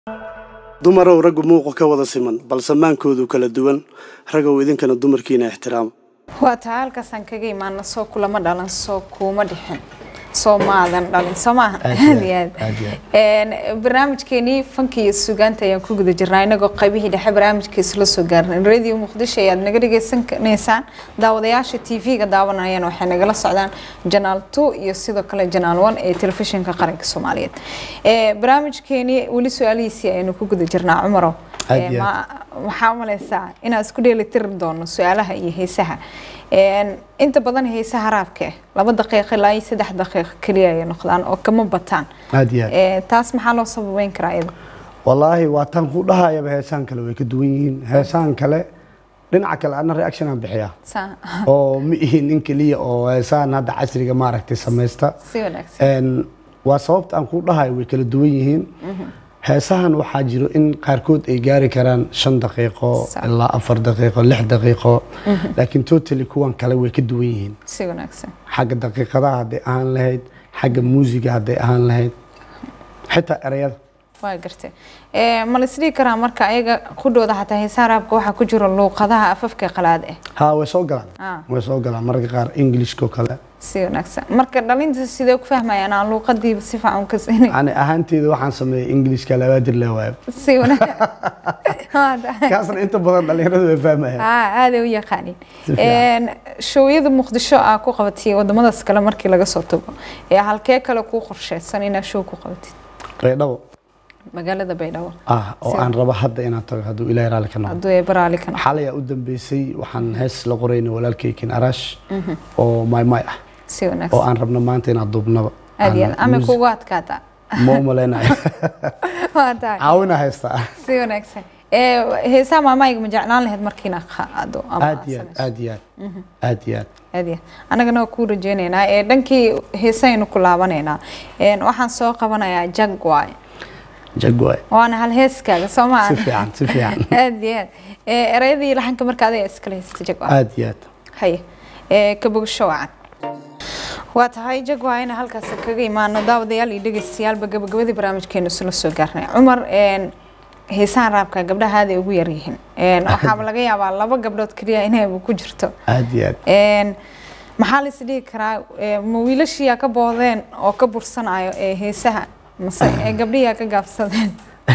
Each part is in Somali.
dumarow raggu muuqu ka wada siman balse maankoodu kala duwan ragow idinkana dumarkiina ixtiraama waa taa halkaasaan kaga imaana soo kulama dhalan soo kuuma dhixin soo maadan dhalin soo maaha aad iyo aad barnaamijkeenii fanka iyo sugaanta ayaan ku guda jirnaa inagoo qaybihii dhexe barnaamijkiisa la soo gaarnay radio muqdisho ayaad naga dhagaysanaysaan daawadayaasha tv-ga daawanayaan waxay nagala socdaan janaal two iyo sidoo kale janaal one ee telefishinka qaranka soomaaliyeed barnaamijkeenii weli su-aalihiisii ayaynu ku guda jirnaa cumarow waxaa umaleysaa inaan isku dheelitiri doono su-aalaha iyo heesaha inta badan heesaha raabka ah laba daqiiq ilaa iyo saddex daqiiq keliya ay noqdaan oo kama bataan aad iyo aad taas maxaa loo sababeyn karaa iyada wallaahi waa tan ku dhahayaba heesaan kale way ka duwan yihiin heesaan kale dhinaca kale ana reaction aan bixiyaa Saa- oo ma ihin nin keliya oo heesaan hadda casriga maaragtay samaysta si wanaagsan Een, waa sababta aan ku dhahayo way kala duwan yihiin heesahan waxaa jiro in qaarkood ay gaari karaan shan daqiiqo Sax. ilaa afar daqiiqo lix daqiiqo laakiin totally kuwan kale way ka duwan yihiin si wanaagsan xagga daqiiqadaha hadday ahaan lahayd xagga muusiga hadday ahaan lahayd xitaa ereyada waa gartay ma la isdhihi karaa marka ayaga qudhooda xataa heesaha raabka waxaa ku jiro luuqadaha afafka qalaad ah haa way soo galaan Ah. way soo galaan mararka qaar englishko kale si wanaagsan marka dhalinta sidee ku fahmayaan aan luuqadiiba si fiican u kasinin ani ahaanteeda waxaan sameeyay englishka labaadir le waayo si wanaagsan kaasna inta badan dhalinyaradu way fahmayaan aa aaday u yaqaanin Si fiican. showyada muqdisho aa ku qabatay wadamadaas kale markii laga soo tago ee halkee kale kuu qorsheysan inaad show ku qabatid baydhabo magaalada baydhabo ah oo Si- aan rabo hadda inaan tago hadduu ilaahay raalli ka noqdo hadduu ee baraali ka noqdo xalay aa u dambeysay waxaan hees la qorayna walaalkaykin arash oo maymay ah si oo wanaagsan aan rabno maanta inaan duubnaba aad iyo aad Aan ama music- kugu adkaata ma u malaynayo waa tahay caawina haystaa si wanaagsan ee heesaha maamayga ma jeclaan lahayd markiina qaado ama aad iyo aad aad iyo aad aad iyo aad aad iyo aad annagana waa kuu rajeynaynaa ee dhankii heesaynu ku laabanaynaa Een, waxaan soo qabanayaa jagway jagwaay waana hal heeskaaga soo maa si fiican si fiican aad iyo aad ee erayadii laxanka marka adiga iskala haysta jagwa aad iyo aad haye ee ka bogsho wacan waa tahay jagwa ina halkaas kaga imaano daawadayaal iyo dhegeystayaalba gabagabadii barnaamijkeenu isla soo gaarnay cumar een heesahan raabka gabdhaha aaday ugu yaryihiin Een, waxaaba laga yaabaa laba gabdhood keliya inayba ku jirto aad iyo aad Een, maxaa la is dhihi karaa ee, ma wiilashiyaa ka boodeen oo ka bursanayo ee heesaha mase ee gabdhihiyaa ka gaabsadeen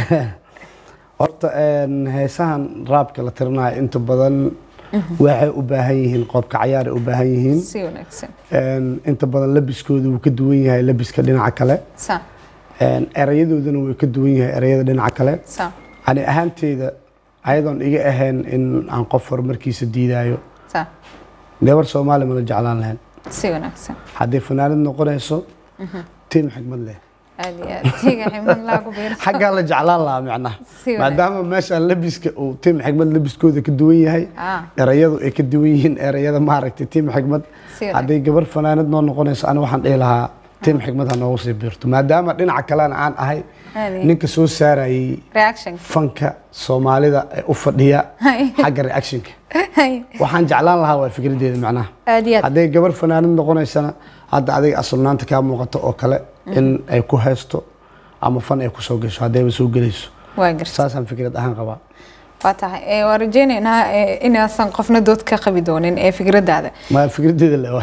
horta een, heesahan raabka la tirinayo inta badan waxay u baahan yihiin qoobka cayaaray u baahan yihiin si wanaagsan Een, inta badan labiskoodu wuu ka duwan yahay labiska dhinaca kale sa Een, erayadoodana wuu ka duwan yahay erayada dhinaca kale sa ani ahaanteyda ayadoon iga ahayn in aan qof horumarkiisa diidayo sa gabar soomaali mala jeclaan lahayn si wanaagsan hadday fanaanad noqonayso tiim xigmad leh aad iyo aad tiga ximad laagu biirto xaggaa la jeclaan lahaa micnaha Si wanaagsan. maadaama meeshaan labiska uu tiim xigmad labiskooda ka duwan yahay Ah. erayadu ay ka duwan yihiin erayada maaragtay tiim xigmad Si wanaagsan. hadday gabar fanaanad noo noqonayso ani waxaan dhihi lahaa tiim xigmad ha noogu sii biirto maadaama dhinaca kalena aan ahay Aad iyo- ninka soo saarayay reaction fanka soomaalida ee u fadhiya Hay. xagga reactionka waxaan jeclaan lahaa waa fikradeeda macnaha aad iyo aad hadday gabar fanaanad noqonaysana hadda adiga asulnaanta kaa muuqato oo kale in ay ku haysto ama fan ay kusoo gasho haddayba soo gelayso waa garta saasaan fikrad ahaan qabaa waa tahay ee, waan rajeynaynaa ee, inaasan qofna dood ka qabi doonin ee fikradaada ma fikradeeda le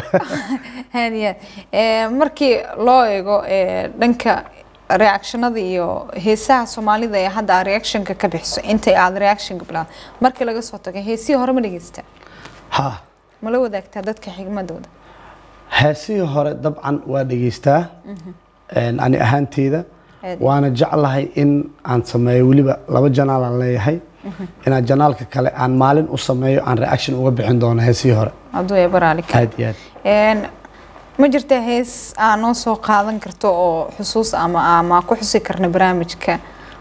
aad iyo aad Ee, markii loo eego ee, dhanka reactionada iyo heesaha soomaalida ee hadda aad reactionka ka bixiso inta aad reactionka bilaad markii laga soo tago heesihii hore ma dhegeysta ha ma la wadaagtaa dadka xigmadooda heesihii hore dabcan waa dhegeystaa Een, ani ahaanteyda Aad. waana jeclahay in aan sameeyo weliba laba janaal aan leeyahay inaan janaalka kale aan maalin u sameeyo aan reaction uga bixin doono heesihii hore hadduu ee baraali ka aad iyo aad Een, ma jirta hees aa noo soo qaadan karto oo xusuus ama ama ku xusi karna barnaamijka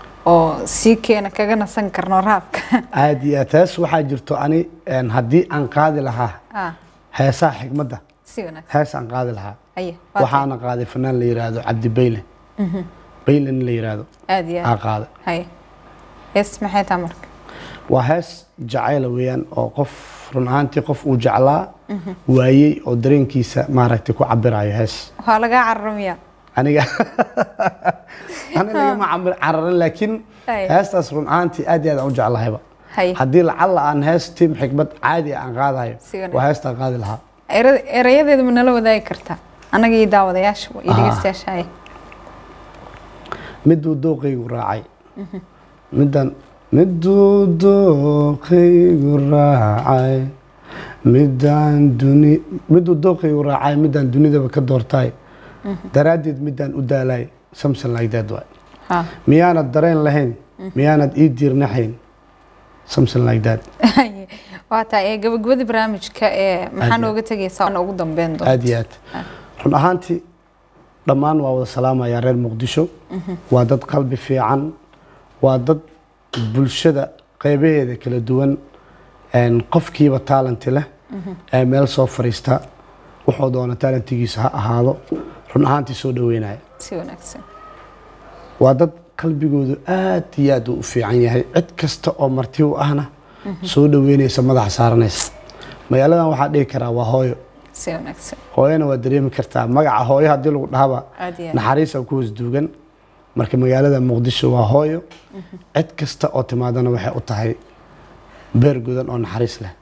oo sii keena kaga nasan karno raabka aad iyo aad hees waxaa jirto ani een, haddii aan qaadi lahaa ah heesaha xigmadda si wanaagsan hees aan qaadi lahaa aye waa tahay. waxaana qaaday fanaan la yiraahdo cabdi bayle bayle nin la yiraahdo aad iyo aa aad qaaday haye hees maxay tahay marka waa hees jacayla weeyaan oo qof run ahaantii qof uu jeclaa waayey oo dareenkiisa maaragtay ku cabirayo hees waa lagaa cararamiyaa aniga ana lagama camir cararin laakiin Ay. heestaas run ahaantii aad iyo aad aan u jeclahayba Hay. haddii lacalla aan hees tiim xikmad caadi aan qaadayo Si wanaagsan. waa heestaan qaadi lahaa Era- erayadeeda ma nala wadaagi kartaa anaga iyo daawadayaasha iyo Ah. dhegeystayaasha ay miduu dooqaygu raacay midaan miduu dooqaygu raacay midaan duni miduu dooqaygu raacay midaan dunidaba ka doortay daraaddeed midaan u daalay something like that waay ha miyaanad dareen lahayn miyaanad ii diirnaxayn something like that waa tahay ee gabagabadii barnaamijka ee maxaa Aad iyo nooga tegaysaa waana ugu dambeyn doonta aad iyo aad run ahaantii dhammaan waa wada salaamayaa reer muqdisho waa dad qalbi fiican waa dad bulshada qeybaheeda kala duwan een, qofkiiba taalanti leh ee meel soo fariista wuxuu doona taalantigiisa ha ahaado run ahaantii soo dhaweynaya si wanaagsan waa dad qalbigoodu aad iyo aad u fiican yahay cid kasta oo marti u ahna soo dhaweynaysa madaxa saaranaysa magaaladan waxaa dhihi karaa waa hooyo si wanaagsan hooyana waa dareemi kartaa magaca hooyo haddii lagu dhahaba aad iyo aad naxariisa ku hoos duugan marka magaalada muqdisho waa hooyo cid kasta oo timaadana waxay u tahay beer gudan oo naxariis leh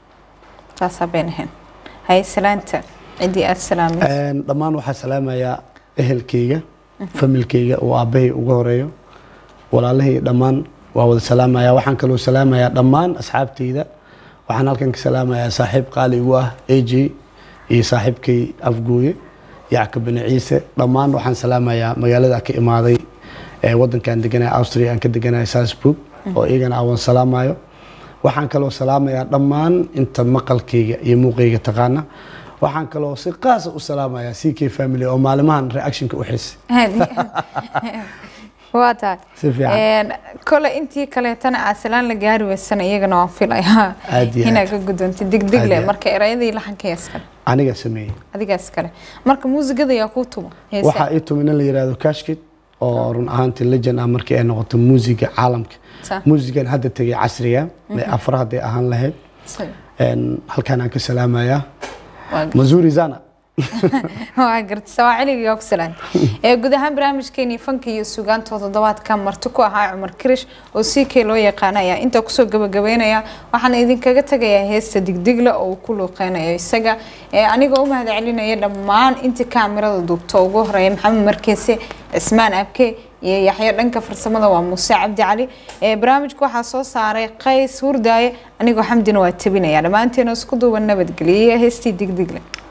taasaa bayn ahayn hay salaanta ciddii aad salaamaysa Een, dhammaan waxaa salaamayaa ehelkayga familkayga oo aabbahay ugu horeeyo walaalahii dhammaan waa wada salaamayaa waxaan kaloo salaamayaa dhammaan asxaabtayda waxaan halkan ka salaamayaa saaxiib qaali igu ah aj iyo saaxiibkay afgooye yacka bani ciise dhammaan waxaan salaamayaa magaalada ka imaaday ee wadankan deganaya austria aan ka deganaya salzburg oo iyagana awan salaamayo waxaan kaloo salaamayaa dhammaan inta maqalkayga iyo muuqayga taqaana waxaan kaloo si qaasa u salaamayaa c k family oo maalimahan reactionka u xisay Aad iyo aad. waa tahay Si fiican. Een, kole intii kaleetana aad salaan la gaari weysana iyagana waan filayaa Aad iyo inaad aad. ka guddoonta degdeg Aad leh iyo aad. marka erayadii laxanka iskale aniga sameeyey adigaas kale marka muusigada yaa kuu tumo heesaa. waxaa ii tumi nin la yidhaahdo kashkid oo run ahaantii legend ah markii ay noqoto muusiga caalamka Sa- muusigan hadda tegay casriga ee afar hadday ahaan lahayd sa- Een, halkaan aan ka salaamayaa waa gar- mazuri zana waa garta sawaaciliga ku salaanta ee guud ahaan barnaamijkeeni fanka iyo sugaanta toddobaadka marti ku ahaa cumar kirish oo si kee loo yaqaana ayaa intaa kusoo gabagabeynaya waxaan idinkaga tagayaa heesta digdigle oo uu ku luuqeynayo isaga ee anigoo u mahad celinaya dhammaan intii kaamirada duubta ugu horeeya maxamed markeese cismaan abke iyo yaxyo dhanka farsamada waa muuse cabdi cali ee barnaamijka waxaa soo saaray qays hurdaaye anigoo xamdina waa tabinaya dhammaanteena isku duuban nabadgeliyay heestii digdigle